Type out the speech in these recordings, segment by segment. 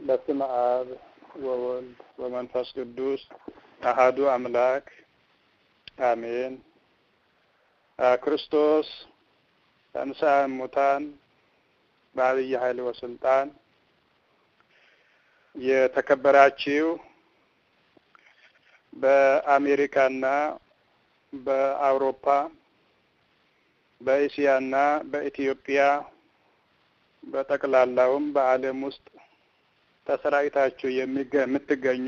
በስመ አብ ወወልድ ወመንፈስ ቅዱስ አሃዱ አምላክ አሜን። ክርስቶስ ተንሥአ እሙታን በዐቢይ ኃይል ወስልጣን። የተከበራችሁ በአሜሪካና በአውሮፓ በእስያና በኢትዮጵያ በጠቅላላውም በዓለም ውስጥ ተሰራጭታችሁ የምትገኙ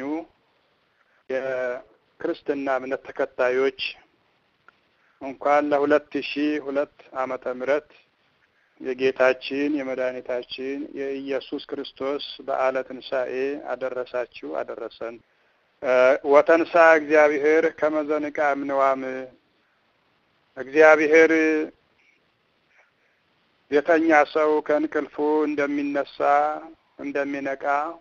የክርስትና እምነት ተከታዮች እንኳን ለሁለት ሺ ሁለት ዓመተ ምህረት የጌታችን የመድኃኒታችን የኢየሱስ ክርስቶስ በዓለ ትንሣኤ አደረሳችሁ አደረሰን። ወተንሳ እግዚአብሔር ከመዘንቃ እምንዋም እግዚአብሔር የተኛ ሰው ከእንቅልፉ እንደሚነሳ እንደሚነቃ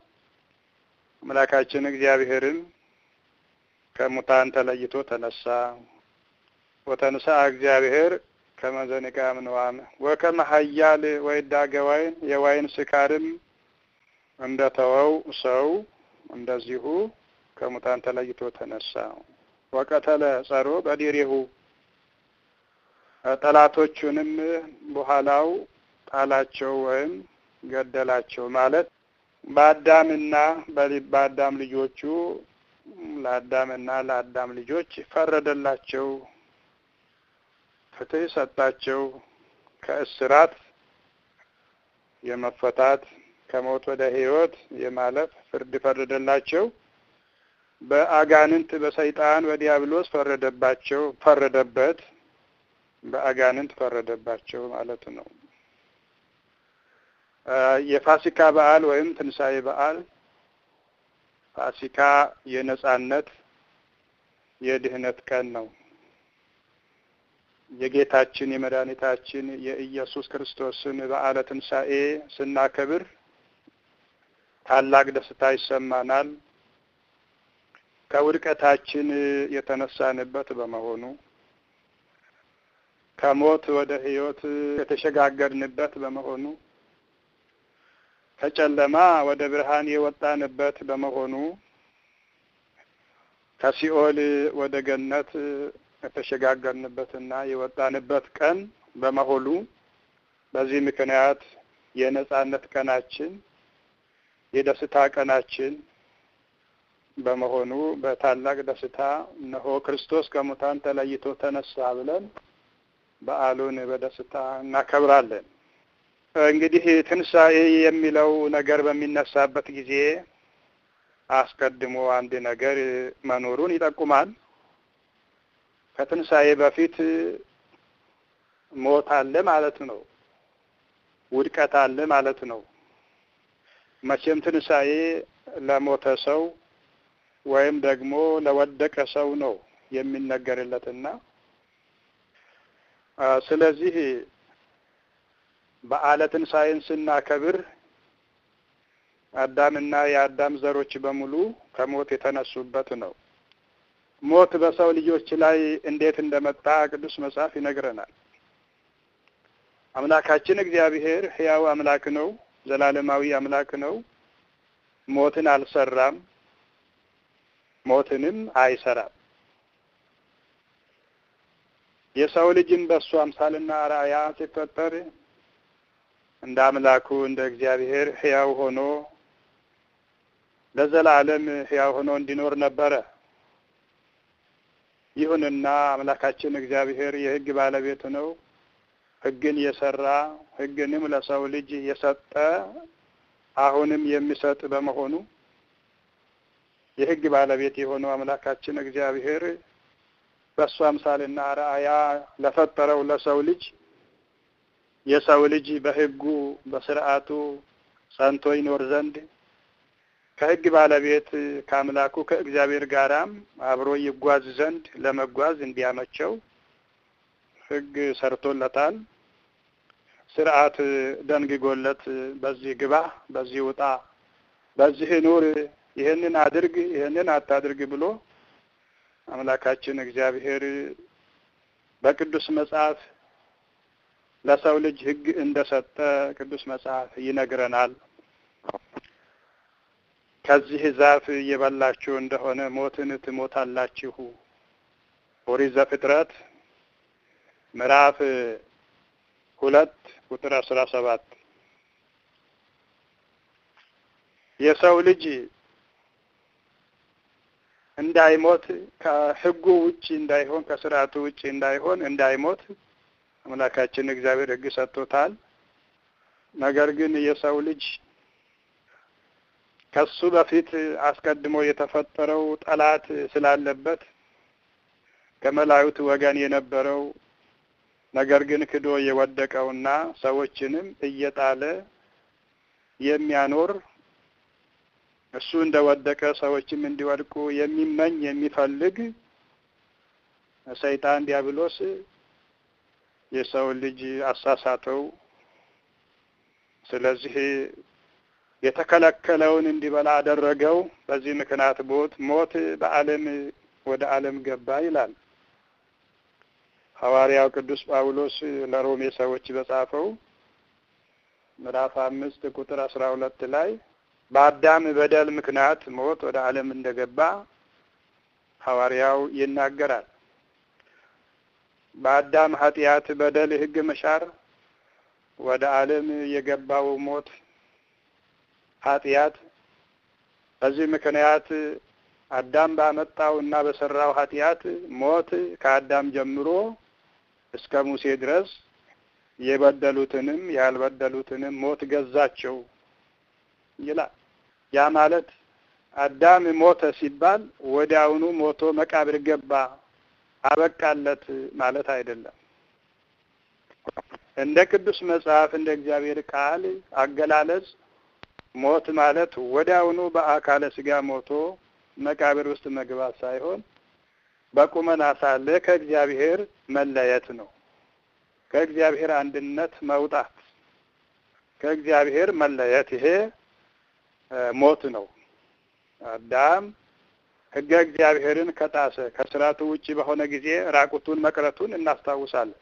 አምላካችን እግዚአብሔርም ከሙታን ተለይቶ ተነሳ። ወተንሳ እግዚአብሔር ከመዘንቃ እምንዋም ወከመ ኃያል ወይዳገ ዋይን የዋይን ስካርም እንደተወው ሰው እንደዚሁ ከሙታን ተለይቶ ተነሳ። ወቀተለ ጸሮ በዲሬሁ ጠላቶቹንም በኋላው ጣላቸው ወይም ገደላቸው ማለት በአዳምና በአዳም ልጆቹ ለአዳምና ለአዳም ልጆች ፈረደላቸው፣ ፍትህ ሰጣቸው። ከእስራት የመፈታት ከሞት ወደ ሕይወት የማለፍ ፍርድ ፈረደላቸው። በአጋንንት በሰይጣን በዲያብሎስ ፈረደባቸው ፈረደበት በአጋንንት ፈረደባቸው ማለት ነው። የፋሲካ በዓል ወይም ትንሣኤ በዓል ፋሲካ የነጻነት የድህነት ቀን ነው። የጌታችን የመድኃኒታችን የኢየሱስ ክርስቶስን በዓለ ትንሣኤ ስናከብር ታላቅ ደስታ ይሰማናል። ከውድቀታችን የተነሳንበት በመሆኑ ከሞት ወደ ሕይወት የተሸጋገርንበት በመሆኑ ከጨለማ ወደ ብርሃን የወጣንበት በመሆኑ ከሲኦል ወደ ገነት የተሸጋገርንበትና የወጣንበት ቀን በመሆኑ በዚህ ምክንያት የነጻነት ቀናችን የደስታ ቀናችን በመሆኑ በታላቅ ደስታ እነሆ ክርስቶስ ከሙታን ተለይቶ ተነሳ ብለን በዓሉን በደስታ እናከብራለን። እንግዲህ ትንሣኤ የሚለው ነገር በሚነሳበት ጊዜ አስቀድሞ አንድ ነገር መኖሩን ይጠቁማል። ከትንሣኤ በፊት ሞት አለ ማለት ነው። ውድቀት አለ ማለት ነው። መቼም ትንሣኤ ለሞተ ሰው ወይም ደግሞ ለወደቀ ሰው ነው የሚነገርለትና ስለዚህ በዓለ ትንሣኤን ስናከብር አዳምና የአዳም ዘሮች በሙሉ ከሞት የተነሱበት ነው። ሞት በሰው ልጆች ላይ እንዴት እንደመጣ ቅዱስ መጽሐፍ ይነግረናል። አምላካችን እግዚአብሔር ሕያው አምላክ ነው፣ ዘላለማዊ አምላክ ነው። ሞትን አልሰራም፣ ሞትንም አይሰራም። የሰው ልጅም በእሱ አምሳልና አርአያ ሲፈጠር እንደ አምላኩ እንደ እግዚአብሔር ሕያው ሆኖ ለዘላለም ሕያው ሆኖ እንዲኖር ነበረ። ይሁንና አምላካችን እግዚአብሔር የሕግ ባለቤት ነው። ሕግን የሰራ ሕግንም ለሰው ልጅ የሰጠ አሁንም የሚሰጥ በመሆኑ የሕግ ባለቤት የሆነው አምላካችን እግዚአብሔር በእሱ አምሳልና አርአያ ለፈጠረው ለሰው ልጅ የሰው ልጅ በሕጉ በስርዓቱ ጸንቶ ይኖር ዘንድ ከሕግ ባለቤት ከአምላኩ ከእግዚአብሔር ጋራም አብሮ ይጓዝ ዘንድ ለመጓዝ እንዲያመቸው ሕግ ሰርቶለታል። ስርዓት ደንግጎለት በዚህ ግባ፣ በዚህ ውጣ፣ በዚህ ኑር፣ ይህንን አድርግ፣ ይህንን አታድርግ ብሎ አምላካችን እግዚአብሔር በቅዱስ መጽሐፍ ለሰው ልጅ ሕግ እንደሰጠ ቅዱስ መጽሐፍ ይነግረናል። ከዚህ ዛፍ እየበላችሁ እንደሆነ ሞትን ትሞታላችሁ። ኦሪት ዘፍጥረት ምዕራፍ ሁለት ቁጥር አስራ ሰባት የሰው ልጅ እንዳይሞት ከሕጉ ውጭ እንዳይሆን ከስርዓቱ ውጭ እንዳይሆን እንዳይሞት አምላካችን እግዚአብሔር ሕግ ሰጥቶታል። ነገር ግን የሰው ልጅ ከሱ በፊት አስቀድሞ የተፈጠረው ጠላት ስላለበት ከመላእክት ወገን የነበረው ነገር ግን ክዶ የወደቀውና ሰዎችንም እየጣለ የሚያኖር እሱ እንደወደቀ ሰዎችም እንዲወድቁ የሚመኝ የሚፈልግ ሰይጣን ዲያብሎስ የሰው ልጅ አሳሳተው። ስለዚህ የተከለከለውን እንዲበላ አደረገው። በዚህ ምክንያት ሞት ሞት በዓለም ወደ ዓለም ገባ ይላል ሐዋርያው ቅዱስ ጳውሎስ ለሮሜ ሰዎች በጻፈው ምዕራፍ አምስት ቁጥር አስራ ሁለት ላይ በአዳም በደል ምክንያት ሞት ወደ ዓለም እንደገባ ሐዋርያው ይናገራል። በአዳም ኃጢአት በደል ሕግ መሻር ወደ ዓለም የገባው ሞት ኃጢአት በዚህ ምክንያት አዳም ባመጣው እና በሰራው ኃጢአት ሞት ከአዳም ጀምሮ እስከ ሙሴ ድረስ የበደሉትንም ያልበደሉትንም ሞት ገዛቸው ይላል። ያ ማለት አዳም ሞተ ሲባል ወዲያውኑ ሞቶ መቃብር ገባ አበቃለት ማለት አይደለም። እንደ ቅዱስ መጽሐፍ እንደ እግዚአብሔር ቃል አገላለጽ ሞት ማለት ወዲያውኑ በአካለ ስጋ ሞቶ መቃብር ውስጥ መግባት ሳይሆን በቁመና ሳለ ከእግዚአብሔር መለየት ነው። ከእግዚአብሔር አንድነት መውጣት፣ ከእግዚአብሔር መለየት፣ ይሄ ሞት ነው። አዳም ሕገ እግዚአብሔርን ከጣሰ ከስርዓቱ ውጭ በሆነ ጊዜ ራቁቱን መቅረቱን እናስታውሳለን።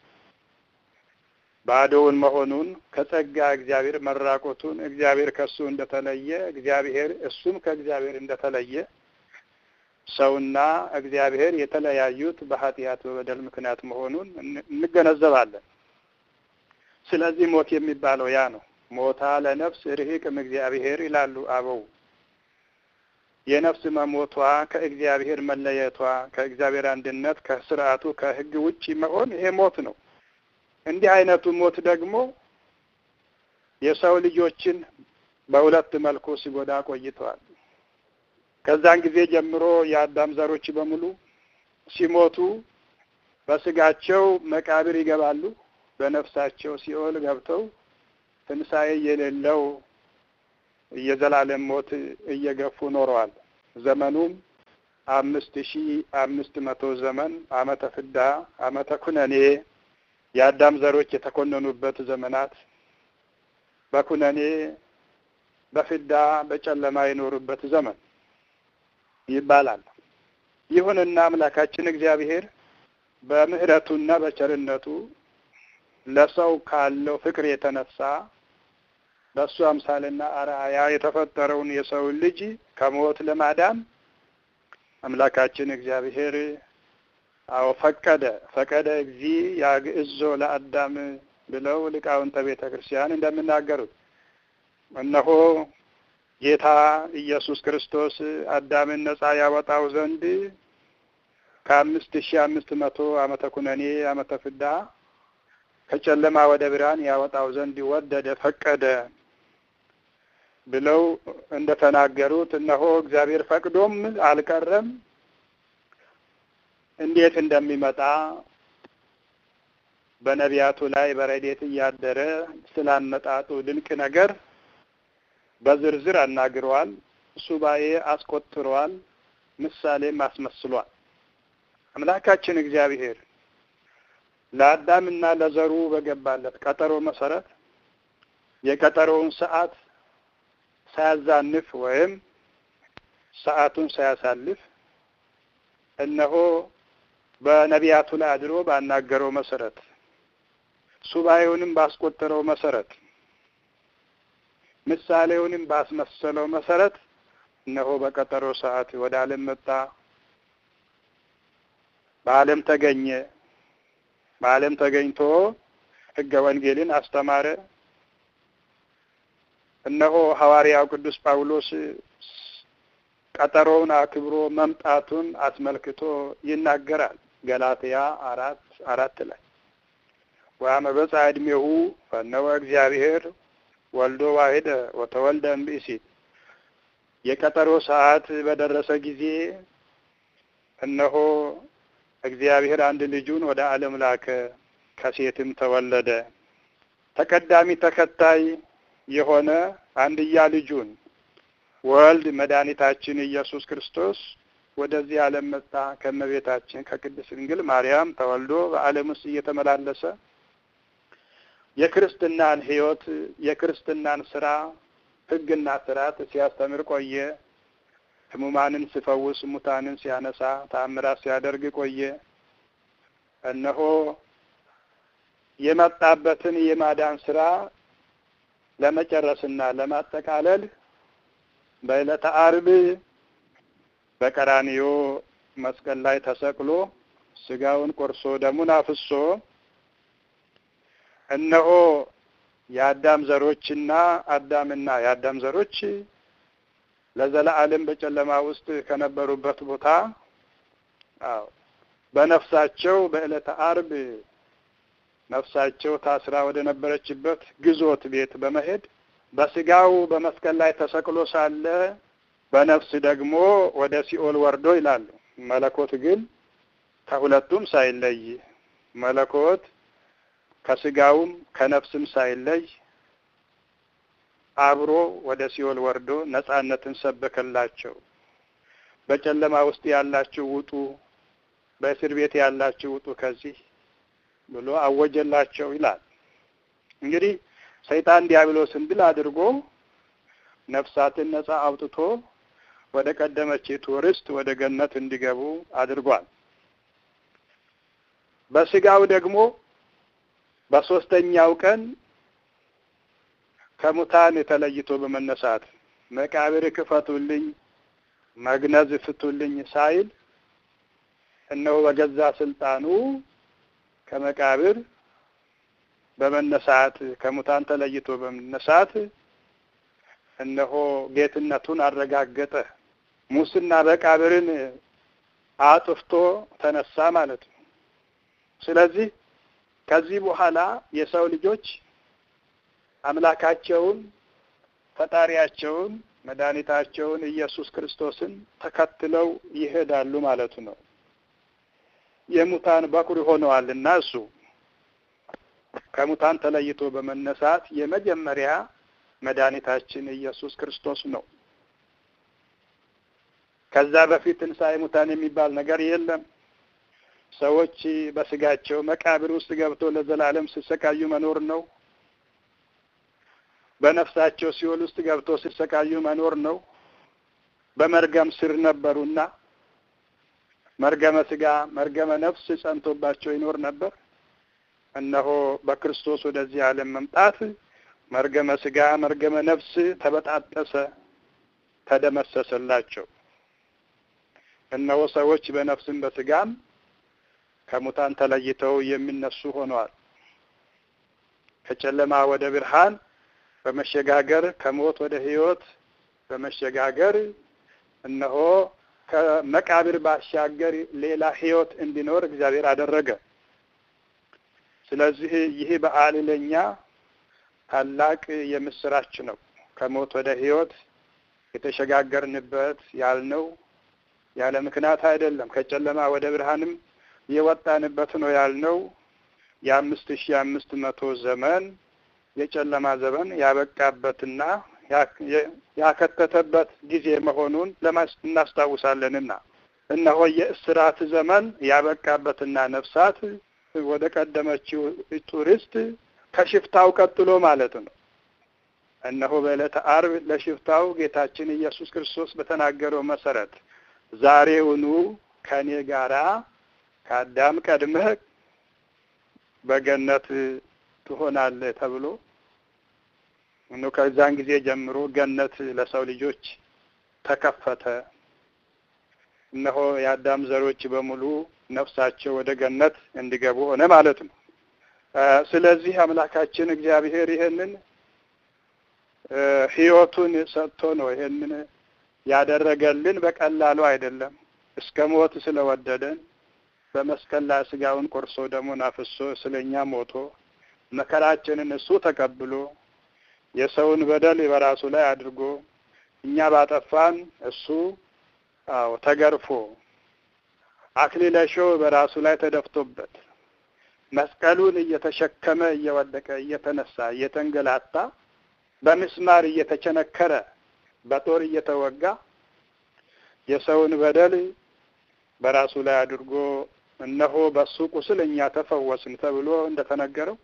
ባዶውን መሆኑን ከጸጋ እግዚአብሔር መራቆቱን እግዚአብሔር ከእሱ እንደተለየ እግዚአብሔር እሱም ከእግዚአብሔር እንደተለየ ሰውና እግዚአብሔር የተለያዩት በኃጢአት በበደል ምክንያት መሆኑን እንገነዘባለን። ስለዚህ ሞት የሚባለው ያ ነው። ሞታ ለነፍስ ርሂቅም እግዚአብሔር ይላሉ አበው። የነፍስ መሞቷ ከእግዚአብሔር መለየቷ፣ ከእግዚአብሔር አንድነት፣ ከስርዓቱ ከሕግ ውጪ መሆን ይሄ ሞት ነው። እንዲህ አይነቱ ሞት ደግሞ የሰው ልጆችን በሁለት መልኩ ሲጎዳ ቆይተዋል። ከዛን ጊዜ ጀምሮ የአዳም ዘሮች በሙሉ ሲሞቱ በስጋቸው መቃብር ይገባሉ፣ በነፍሳቸው ሲኦል ገብተው ትንሣኤ የሌለው የዘላለም ሞት እየገፉ ኖረዋል። ዘመኑም አምስት ሺ አምስት መቶ ዘመን ዓመተ ፍዳ ዓመተ ኩነኔ የአዳም ዘሮች የተኮነኑበት ዘመናት በኩነኔ በፍዳ በጨለማ የኖሩበት ዘመን ይባላል። ይሁንና አምላካችን እግዚአብሔር በምሕረቱና በቸርነቱ ለሰው ካለው ፍቅር የተነሳ በእሱ አምሳልና አርአያ የተፈጠረውን የሰው ልጅ ከሞት ለማዳን አምላካችን እግዚአብሔር አዎ ፈቀደ ፈቀደ እግዚ ያግዕዞ ለአዳም ብለው ሊቃውንተ ቤተ ክርስቲያን እንደሚናገሩት እነሆ ጌታ ኢየሱስ ክርስቶስ አዳምን ነጻ ያወጣው ዘንድ ከአምስት ሺህ አምስት መቶ ዓመተ ኩነኔ ዓመተ ፍዳ ከጨለማ ወደ ብርሃን ያወጣው ዘንድ ወደደ ፈቀደ ብለው እንደተናገሩት እነሆ እግዚአብሔር ፈቅዶም አልቀረም እንዴት እንደሚመጣ በነቢያቱ ላይ በረዴት እያደረ ስላመጣጡ ድንቅ ነገር በዝርዝር አናግረዋል። ሱባኤ አስቆጥረዋል። ምሳሌም አስመስሏል። አምላካችን እግዚአብሔር ለአዳምና ለዘሩ በገባለት ቀጠሮ መሰረት የቀጠሮውን ሰዓት ሳያዛንፍ ወይም ሰዓቱን ሳያሳልፍ እነሆ በነቢያቱ ላይ አድሮ ባናገረው መሰረት ሱባኤውንም ባስቆጠረው መሰረት ምሳሌውንም ባስመሰለው መሰረት እነሆ በቀጠሮ ሰዓት ወደ ዓለም መጣ፣ በዓለም ተገኘ። በዓለም ተገኝቶ ሕገ ወንጌልን አስተማረ። እነሆ ሐዋርያው ቅዱስ ጳውሎስ ቀጠሮውን አክብሮ መምጣቱን አስመልክቶ ይናገራል። ገላትያ አራት አራት ላይ ወአመ በጽሐ ዕድሜሁ ፈነወ እግዚአብሔር ወልዶ ዋሕደ ወተወልደ እምብእሲት የቀጠሮ ሰዓት በደረሰ ጊዜ እነሆ እግዚአብሔር አንድ ልጁን ወደ ዓለም ላከ፣ ከሴትም ተወለደ። ተቀዳሚ ተከታይ የሆነ አንድያ ልጁን ወልድ መድኃኒታችን ኢየሱስ ክርስቶስ ወደዚህ ዓለም መጣ። ከእመቤታችን ከቅድስት ድንግል ማርያም ተወልዶ በዓለም ውስጥ እየተመላለሰ የክርስትናን ሕይወት የክርስትናን ስራ ሕግና ስርዓት ሲያስተምር ቆየ። ሕሙማንን ሲፈውስ፣ ሙታንን ሲያነሳ፣ ተአምራት ሲያደርግ ቆየ። እነሆ የመጣበትን የማዳን ስራ ለመጨረስና ለማጠቃለል በዕለተ ዓርብ በቀራንዮ መስቀል ላይ ተሰቅሎ ስጋውን ቆርሶ ደሙን አፍሶ እነሆ የአዳም ዘሮችና አዳምና የአዳም ዘሮች ለዘላለም በጨለማ ውስጥ ከነበሩበት ቦታ አዎ በነፍሳቸው በዕለተ ዓርብ ነፍሳቸው ታስራ ወደ ነበረችበት ግዞት ቤት በመሄድ በስጋው በመስቀል ላይ ተሰቅሎ ሳለ በነፍስ ደግሞ ወደ ሲኦል ወርዶ ይላሉ። መለኮት ግን ከሁለቱም ሳይለይ መለኮት ከስጋውም ከነፍስም ሳይለይ አብሮ ወደ ሲኦል ወርዶ ነጻነትን ሰበከላቸው። በጨለማ ውስጥ ያላችሁ ውጡ፣ በእስር ቤት ያላችሁ ውጡ ከዚህ ብሎ አወጀላቸው ይላል። እንግዲህ ሰይጣን ዲያብሎስን ድል አድርጎ ነፍሳትን ነጻ አውጥቶ ወደ ቀደመችቱ ርስት ወደ ገነት እንዲገቡ አድርጓል። በስጋው ደግሞ በሶስተኛው ቀን ከሙታን ተለይቶ በመነሳት መቃብር ክፈቱልኝ፣ መግነዝ ፍቱልኝ ሳይል እነሆ በገዛ ስልጣኑ ከመቃብር በመነሳት ከሙታን ተለይቶ በመነሳት እነሆ ጌትነቱን አረጋገጠ። ሙስና መቃብርን አጥፍቶ ተነሳ ማለት ነው። ስለዚህ ከዚህ በኋላ የሰው ልጆች አምላካቸውን ፈጣሪያቸውን መድኃኒታቸውን ኢየሱስ ክርስቶስን ተከትለው ይሄዳሉ ማለቱ ነው። የሙታን በኩር ሆነዋልና እሱ ከሙታን ተለይቶ በመነሳት የመጀመሪያ መድኃኒታችን ኢየሱስ ክርስቶስ ነው። ከዛ በፊት ትንሣኤ ሙታን የሚባል ነገር የለም። ሰዎች በስጋቸው መቃብር ውስጥ ገብቶ ለዘላለም ሲሰቃዩ መኖር ነው። በነፍሳቸው ሲኦል ውስጥ ገብቶ ሲሰቃዩ መኖር ነው። በመርገም ስር ነበሩና መርገመ ስጋ መርገመ ነፍስ ጸንቶባቸው ይኖር ነበር። እነሆ በክርስቶስ ወደዚህ ዓለም መምጣት መርገመ ስጋ መርገመ ነፍስ ተበጣጠሰ፣ ተደመሰሰላቸው። እነሆ ሰዎች በነፍስም በስጋም ከሙታን ተለይተው የሚነሱ ሆነዋል። ከጨለማ ወደ ብርሃን በመሸጋገር ከሞት ወደ ሕይወት በመሸጋገር እነሆ ከመቃብር ባሻገር ሌላ ሕይወት እንዲኖር እግዚአብሔር አደረገ። ስለዚህ ይህ በዓል ለኛ ታላቅ የምስራች ነው። ከሞት ወደ ሕይወት የተሸጋገርንበት ያልነው ያለ ምክንያት አይደለም። ከጨለማ ወደ ብርሃንም የወጣንበት ነው ያልነው የአምስት ሺህ አምስት መቶ ዘመን የጨለማ ዘመን ያበቃበትና ያከተተበት ጊዜ መሆኑን እናስታውሳለንና እነሆ የእስራት ዘመን ያበቃበትና ነፍሳት ወደ ቀደመችው ቱሪስት ከሽፍታው ቀጥሎ ማለት ነው። እነሆ በዕለተ ዓርብ ለሽፍታው ጌታችን ኢየሱስ ክርስቶስ በተናገረው መሰረት ዛሬውኑ ከእኔ ጋራ ከአዳም ቀድመህ በገነት ትሆናለህ ተብሎ እኖ ከዛን ጊዜ ጀምሮ ገነት ለሰው ልጆች ተከፈተ። እነሆ የአዳም ዘሮች በሙሉ ነፍሳቸው ወደ ገነት እንዲገቡ ሆነ ማለት ነው። ስለዚህ አምላካችን እግዚአብሔር ይሄንን ሕይወቱን ሰጥቶ ነው ይሄንን ያደረገልን። በቀላሉ አይደለም። እስከ ሞት ስለወደደን በመስቀል ላይ ስጋውን ቆርሶ ደሙን አፍሶ ስለኛ ሞቶ መከራችንን እሱ ተቀብሎ የሰውን በደል በራሱ ላይ አድርጎ እኛ ባጠፋን እሱ አዎ ተገርፎ አክሊለ ሾህ በራሱ ላይ ተደፍቶበት መስቀሉን እየተሸከመ እየወደቀ እየተነሳ እየተንገላታ በምስማር እየተቸነከረ በጦር እየተወጋ የሰውን በደል በራሱ ላይ አድርጎ እነሆ በሱ ቁስል እኛ ተፈወስን ተብሎ እንደተነገረው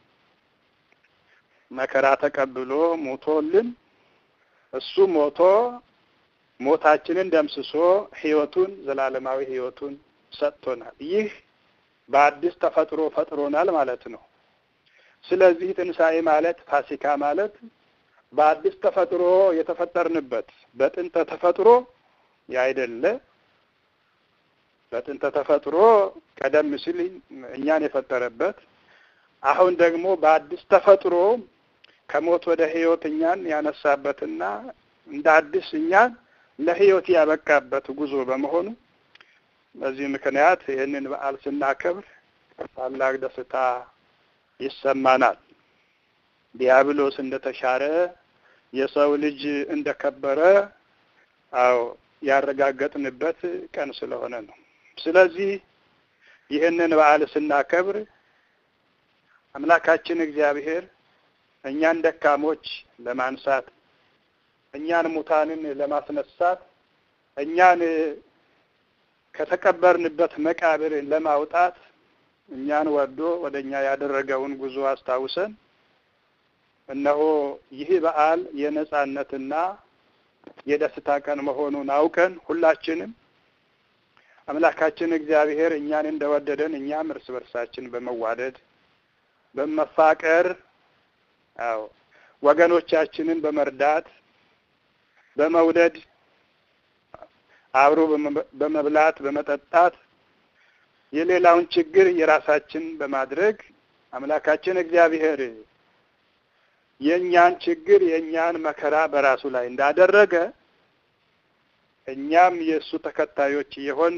መከራ ተቀብሎ ሞቶልን እሱ ሞቶ ሞታችንን ደምስሶ ሕይወቱን ዘላለማዊ ሕይወቱን ሰጥቶናል። ይህ በአዲስ ተፈጥሮ ፈጥሮናል ማለት ነው። ስለዚህ ትንሣኤ ማለት ፋሲካ ማለት በአዲስ ተፈጥሮ የተፈጠርንበት በጥንተ ተፈጥሮ ያይደለ በጥንተ ተፈጥሮ ቀደም ሲል እኛን የፈጠረበት አሁን ደግሞ በአዲስ ተፈጥሮ ከሞት ወደ ሕይወት እኛን ያነሳበትና እንደ አዲስ እኛን ለሕይወት ያበቃበት ጉዞ በመሆኑ በዚህ ምክንያት ይህንን በዓል ስናከብር ታላቅ ደስታ ይሰማናል። ዲያብሎስ እንደተሻረ የሰው ልጅ እንደከበረ አዎ ያረጋገጥንበት ቀን ስለሆነ ነው። ስለዚህ ይህንን በዓል ስናከብር አምላካችን እግዚአብሔር እኛን ደካሞች ለማንሳት እኛን ሙታንን ለማስነሳት እኛን ከተቀበርንበት መቃብር ለማውጣት እኛን ወዶ ወደ እኛ ያደረገውን ጉዞ አስታውሰን እነሆ ይህ በዓል የነጻነትና የደስታ ቀን መሆኑን አውቀን ሁላችንም አምላካችን እግዚአብሔር እኛን እንደወደደን እኛም እርስ በርሳችን በመዋደድ በመፋቀር አዎ ወገኖቻችንን በመርዳት በመውደድ አብሮ በመብላት በመጠጣት የሌላውን ችግር የራሳችን በማድረግ አምላካችን እግዚአብሔር የእኛን ችግር የእኛን መከራ በራሱ ላይ እንዳደረገ እኛም የእሱ ተከታዮች የሆን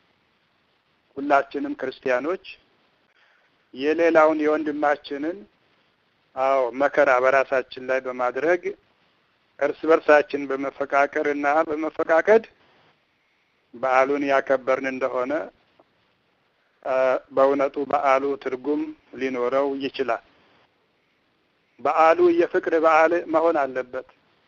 ሁላችንም ክርስቲያኖች የሌላውን የወንድማችንን አዎ መከራ በራሳችን ላይ በማድረግ እርስ በርሳችን በመፈቃቀር እና በመፈቃቀድ በዓሉን ያከበርን እንደሆነ በእውነቱ በዓሉ ትርጉም ሊኖረው ይችላል። በዓሉ የፍቅር በዓል መሆን አለበት።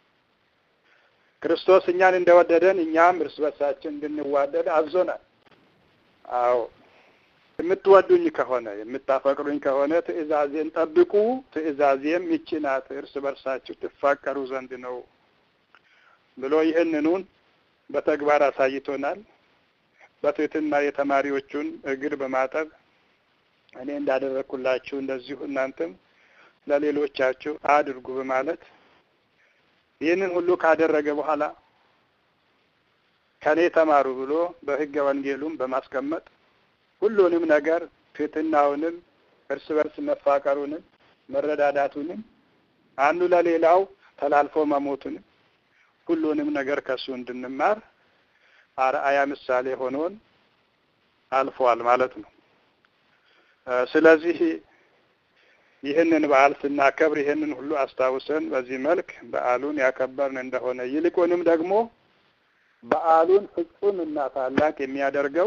ክርስቶስ እኛን እንደወደደን እኛም እርስ በርሳችን እንድንዋደድ አዞናል። አዎ የምትወዱኝ ከሆነ የምታፈቅሩኝ ከሆነ ትእዛዜን ጠብቁ፣ ትእዛዜም ይህች ናት፣ እርስ በርሳችሁ ትፋቀሩ ዘንድ ነው ብሎ ይህንኑን በተግባር አሳይቶናል። በትህትና የተማሪዎቹን እግር በማጠብ እኔ እንዳደረግኩላችሁ እንደዚሁ እናንተም ለሌሎቻችሁ አድርጉ በማለት ይህንን ሁሉ ካደረገ በኋላ ከኔ ተማሩ ብሎ በሕገ ወንጌሉም በማስቀመጥ ሁሉንም ነገር ትህትናውንም እርስ በርስ መፋቀሩንም መረዳዳቱንም አንዱ ለሌላው ተላልፎ መሞቱንም ሁሉንም ነገር ከሱ እንድንማር አርአያ ምሳሌ ሆኖን አልፏል ማለት ነው። ስለዚህ ይህንን በዓል ስናከብር ይህንን ሁሉ አስታውሰን በዚህ መልክ በዓሉን ያከበርን እንደሆነ ይልቁንም ደግሞ በዓሉን ፍጹም እና ታላቅ የሚያደርገው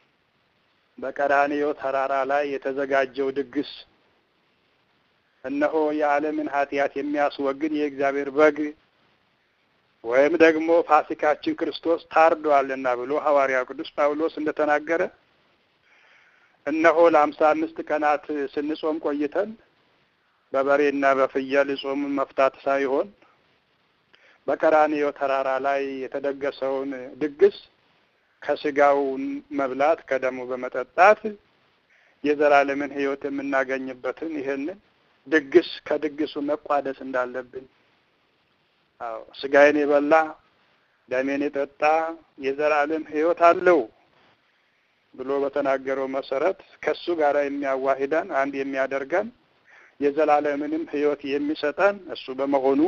በቀራንዮ ተራራ ላይ የተዘጋጀው ድግስ እነሆ የዓለምን ኃጢአት የሚያስወግድ የእግዚአብሔር በግ ወይም ደግሞ ፋሲካችን ክርስቶስ ታርዷልና ብሎ ሐዋርያው ቅዱስ ጳውሎስ እንደተናገረ እነሆ ለአምሳ አምስት ቀናት ስንጾም ቆይተን በበሬና በፍየል ጾምን መፍታት ሳይሆን በቀራንዮ ተራራ ላይ የተደገሰውን ድግስ ከስጋው መብላት ከደሙ በመጠጣት የዘላለምን ሕይወት የምናገኝበትን ይህንን ድግስ ከድግሱ መቋደስ እንዳለብን አዎ ስጋዬን የበላ ደሜን የጠጣ የዘላለም ሕይወት አለው ብሎ በተናገረው መሰረት ከሱ ጋር የሚያዋሂደን አንድ የሚያደርገን የዘላለምንም ሕይወት የሚሰጠን እሱ በመሆኑ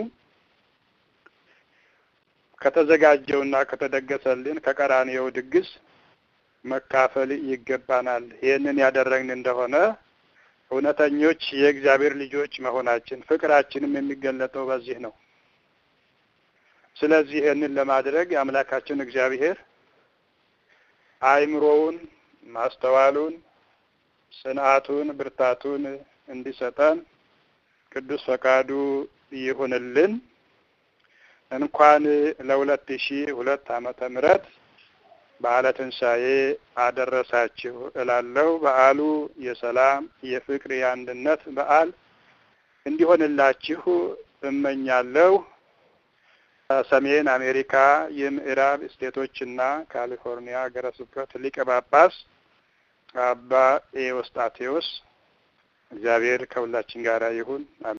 ከተዘጋጀውና ከተደገሰልን ከቀራንዮው ድግስ መካፈል ይገባናል። ይህንን ያደረግን እንደሆነ እውነተኞች የእግዚአብሔር ልጆች መሆናችን ፍቅራችንም የሚገለጠው በዚህ ነው። ስለዚህ ይህንን ለማድረግ የአምላካችን እግዚአብሔር አእምሮውን፣ ማስተዋሉን፣ ጽንዓቱን፣ ብርታቱን እንዲሰጠን ቅዱስ ፈቃዱ ይሁንልን። እንኳን ለሁለት ሺህ ሁለት ዓመተ ምህረት በዓለ ትንሣኤ አደረሳችሁ እላለሁ። በዓሉ የሰላም የፍቅር፣ የአንድነት በዓል እንዲሆንላችሁ እመኛለሁ። ሰሜን አሜሪካ የምዕራብ ስቴቶችና ካሊፎርኒያ ሀገረ ስብከት ሊቀ ጳጳስ አባ ኤዎስጣቴዎስ እግዚአብሔር ከሁላችን ጋር ይሁን።